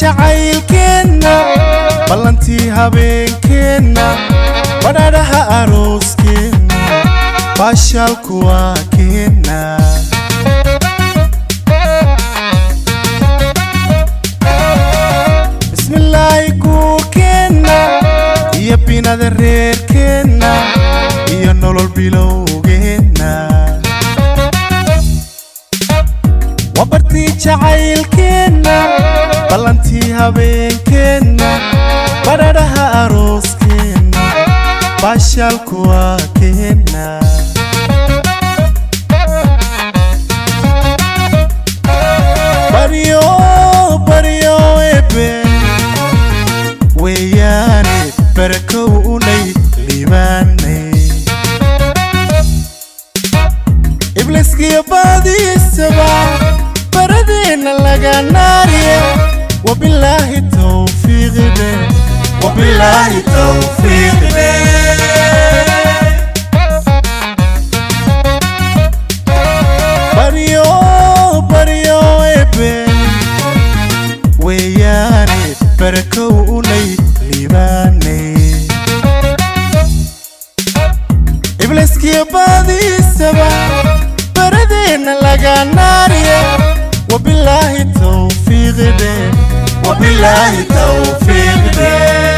jacaylkeenna ballantii habeenkeenna badhaadhaha arooskeenna baashaalku waa keenna bismillaahi guurkeenna iyo binada reerkeenna iyo nolol bilowgeenna waa bartii jacaylkeenna ballantii habeenkeenna badhaadhaha arooskeenna baashaalku waa keenna baryo baryo ebe weeyaane barakow unay liibaanay ibliskiyo baadiisaba baradeenna laga naariye wabilaahi tawfiiqide wabilaahi tawfiiqide baryo baryo ebe weeyaane barakow unay liibaanay ibliskiyo baadiisaba baradeenna laga naariye wabilaahi tawfiiqide wabilaahi tawfiiqide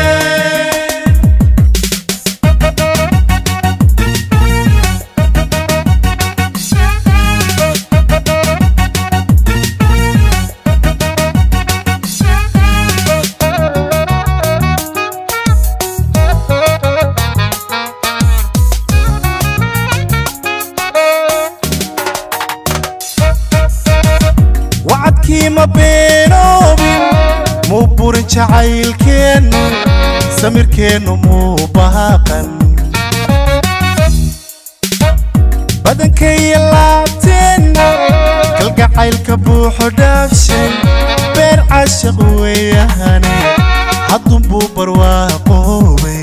wacadkii ma beenoobin muu burin jacaylkeennu samirkeennu muu baaqan badankaiyo laabteenna kalgacaylka buuxo dhaafshay beer cashaq weeyahane haddunbuu barwaaqoobay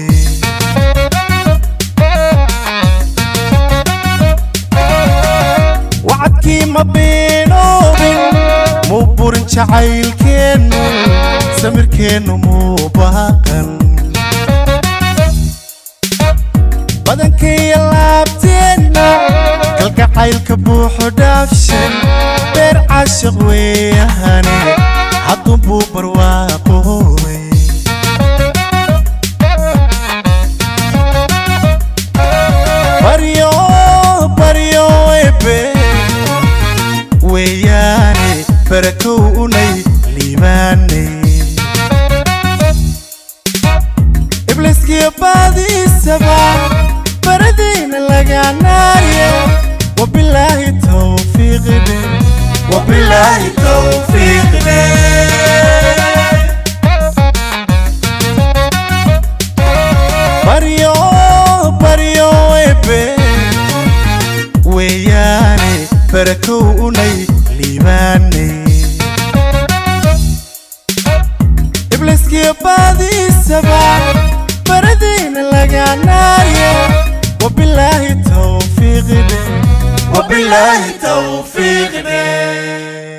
wacadkii ma beenoobin muu burin jacaylkeennu samirkeennu muu baaqan badankaiyo laabteenna kalgacaylka buuxo dhaafshay beer cashaq weeyahane haddunbuu barwaaqoobay baryo baryo ebe weeyaane barakow unay liibaanay ibliskiyo baadiisaba baradeyna laga naariye wabilaahi tawfiiqide wabilaahi tawfiiqide baryo baryo ebe weeyaane barakow unay liibaanay ibliskiyo baadiisaba baradeyna laga naariye wabilaahi tawfiiqide wabilaahi tawfiiqide